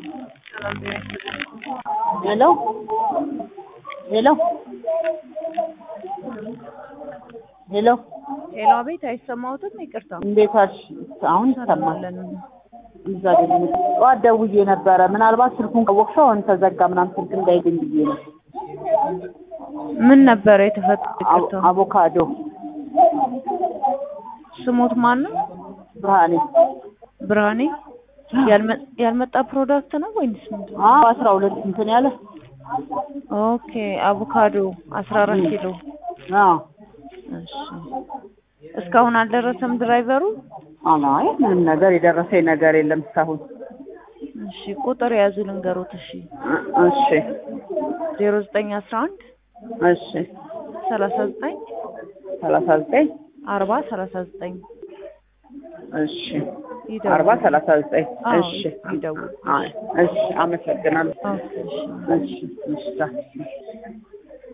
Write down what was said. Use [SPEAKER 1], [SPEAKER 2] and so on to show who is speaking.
[SPEAKER 1] ሄሎ ሄሎ ሄሎ
[SPEAKER 2] ሄሎ፣ አቤት፣ አይሰማዎትም? ይቅርታ።
[SPEAKER 1] እንዴት አልሽ? አሁን ይሰማል።
[SPEAKER 2] ሰላም
[SPEAKER 1] እዛ ግን ጠዋት ደውዬ ነበረ። ምናልባት ስልኩን ካወቅሽው አሁን ተዘጋ ምናምን ስልክ እንዳይገኝ ብዬ ነው።
[SPEAKER 2] ምን ነበረ የተፈጠረው?
[SPEAKER 1] አቮ-
[SPEAKER 2] ይቅርታ።
[SPEAKER 1] አቮካዶ
[SPEAKER 2] ስሞት ማን ነው?
[SPEAKER 1] ብርሃኔ
[SPEAKER 2] ብርሃኔ። ያልመ- ያልመጣ ፕሮዳክት ነው ወይንስ ምንድን ነው?
[SPEAKER 1] አዎ አስራ ሁለት እንትን ያለ
[SPEAKER 2] ኦኬ፣ አቮካዶ አስራ አራት ኪሎ።
[SPEAKER 1] አዎ
[SPEAKER 2] እሺ፣ እስካሁን አልደረሰም ድራይቨሩ?
[SPEAKER 1] አይ ምንም ነገር የደረሰኝ ነገር የለም እስካሁን።
[SPEAKER 2] እሺ፣ ቁጥር የያዙ ልንገሮት። እሺ፣
[SPEAKER 1] እሺ
[SPEAKER 2] ዜሮ ዘጠኝ አስራ አንድ
[SPEAKER 1] እሺ
[SPEAKER 2] ሰላሳ ዘጠኝ
[SPEAKER 1] ሰላሳ ዘጠኝ
[SPEAKER 2] አርባ ሰላሳ ዘጠኝ
[SPEAKER 1] እሺ
[SPEAKER 2] ይደውሉ።
[SPEAKER 1] አርባ ሰላሳ ዘጠኝ
[SPEAKER 2] አዎ፣
[SPEAKER 1] እሺ
[SPEAKER 2] ይደውሉ።
[SPEAKER 1] አይ እሺ አመሰግናለሁ።
[SPEAKER 2] ኦኬ፣ እሺ።
[SPEAKER 1] እሺ እሺ